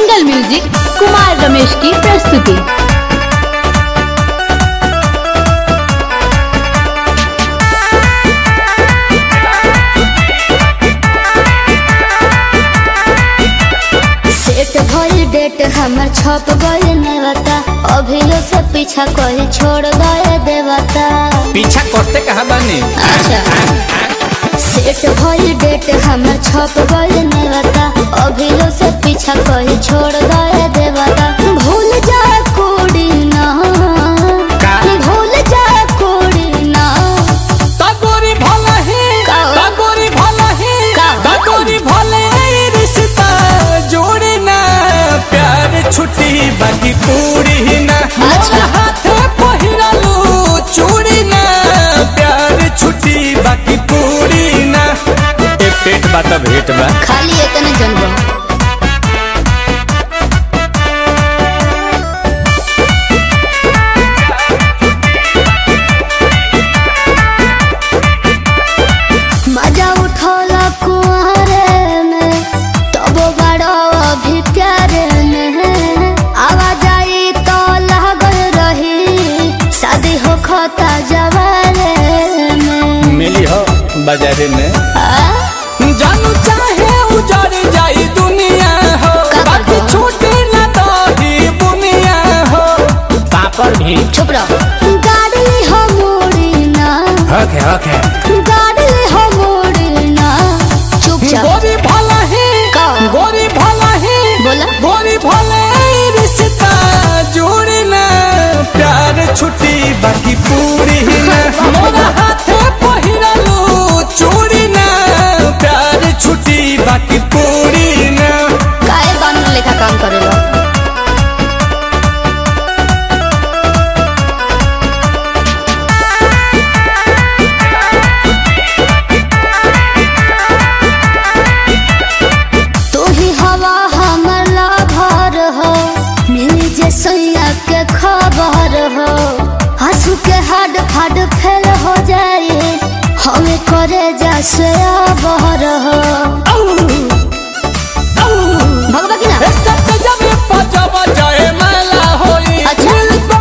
Angle music Kumar Ramesh की प्रस्तुति set भइल डेट हमर छप गइल नेवता अभियो से पीछा कही छोड़ गए देवता पीछा करते कहा बानी अच्छा सेट भइल डेट हमर छप गइल नेवता अभियो से पीछा कही छोड़ गए देवता भूल जा कोड़ी ना का? भूल जा कोड़ी ना तगोरी भला है का? तगोरी भला है का? तगोरी भले रिश्ता जोड़ी ना प्यार छुट्टी बाकी पूरी ना अच्छा। हाथ पहिरालू चूड़ी ना प्यार छुट्टी बाकी पूरी ना ए पेट बा त भेट बा खाली इतने जनबो मजा उठौला कुआरे में तबो बड़ो अभी प्यारे में आवाज आई तो लागल रही शादी हो खता जवारे में मिली हो बाजारे में आ? जानू चाहे उजड़ जाई दुनिया हो का बाकी करबो? छूटे ना दही बुनिया हो पापड़ भी चुप रहो गाड़ी हो मोड़ी ना हक है हक है गाड़ी हो मोड़ी ना चुपचाप गोरी भला है का? गोरी भला है बोला? गोरी भला रिश्ता जोड़ी ना प्यार छुट्टी बाकी पूरी ना मोरा हाथे पहिरालू चूड़ी ना प्यार छुट्टी बाकी पूरी ना काहे बानर लेखा काम करेला तू ही हवा हमर लाभर हो मिली जे सैया के खबर हो हंसू के हड फड फेल हो जाए हमें करे जा से बहर हो भगवा की ना अच्छा।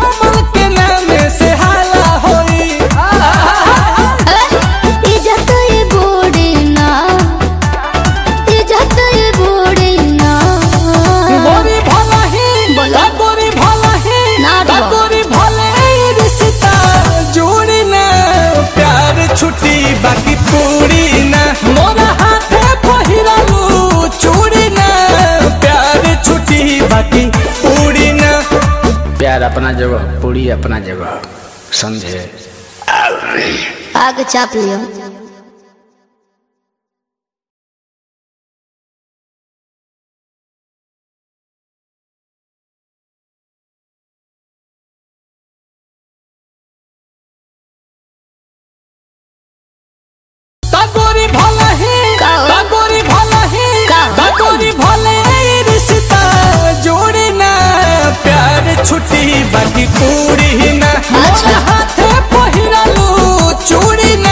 अरे, इज्जत ये बूढ़ी ना इज्जत ये बूढ़ी ना बोला। ना डरो। छुट्टी बाकी पूरी ना मोरा हाथे पहिरालू चूड़ी ना प्यार छुट्टी बाकी पूरी ना प्यार अपना जगह पूरी अपना जगह समझे आगे चाप लियो तगोरी भला है का? तगोरी भला है का? तगोरी भले रिश्ता जोड़ी ना प्यार छुट्टी बाकी पूरी ना अच्छा। हाथे पहिरालू चूड़ी ना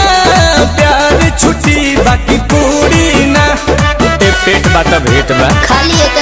प्यार छुट्टी बाकी पूरी ना ए पेट बा त भेट बा खाली एक